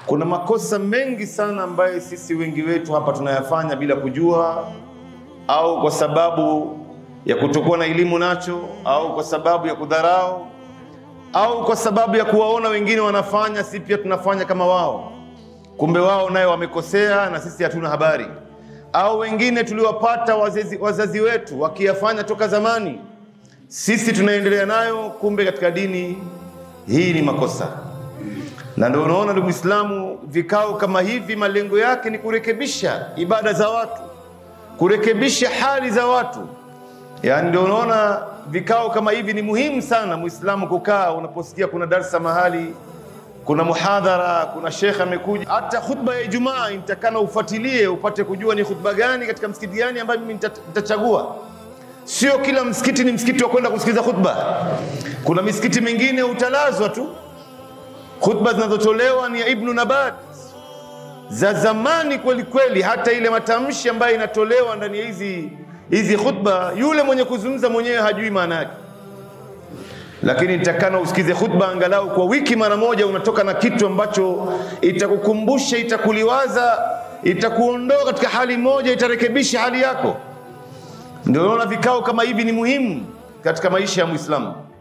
Kuna makosa mengi sana ambayo sisi wengi wetu hapa tunayafanya bila kujua, au kwa sababu ya kutokuwa na elimu nacho, au kwa sababu ya kudharau, au kwa sababu ya kuwaona wengine wanafanya, si pia tunafanya kama wao. Kumbe wao nayo wamekosea na sisi hatuna habari, au wengine tuliwapata wazazi, wazazi wetu wakiyafanya toka zamani, sisi tunaendelea nayo, kumbe katika dini hii ni makosa na ndio unaona ndugu Muislamu, vikao kama hivi malengo yake ni kurekebisha ibada za watu, kurekebisha hali za watu. Yaani ndio unaona vikao kama hivi ni muhimu sana Muislamu kukaa, unaposikia kuna darsa mahali, kuna muhadhara, kuna shekhe amekuja, hata khutba ya Ijumaa nitakana ufuatilie upate kujua ni khutba gani katika msikiti gani ambayo mimi nita- nitachagua. Sio kila msikiti ni msikiti wa kwenda kusikiliza khutba. Kuna misikiti mingine utalazwa tu khutba zinazotolewa ni ya Ibnu Nabat za zamani kweli kweli, hata ile matamshi ambayo inatolewa ndani ya hizi hizi khutba, yule mwenye kuzungumza mwenyewe hajui maana yake, lakini nitakana usikize khutba angalau kwa wiki mara moja, unatoka na kitu ambacho itakukumbusha, itakuliwaza, itakuondoa katika hali moja, itarekebisha hali yako. Ndio unaona vikao kama hivi ni muhimu katika maisha ya Muislamu.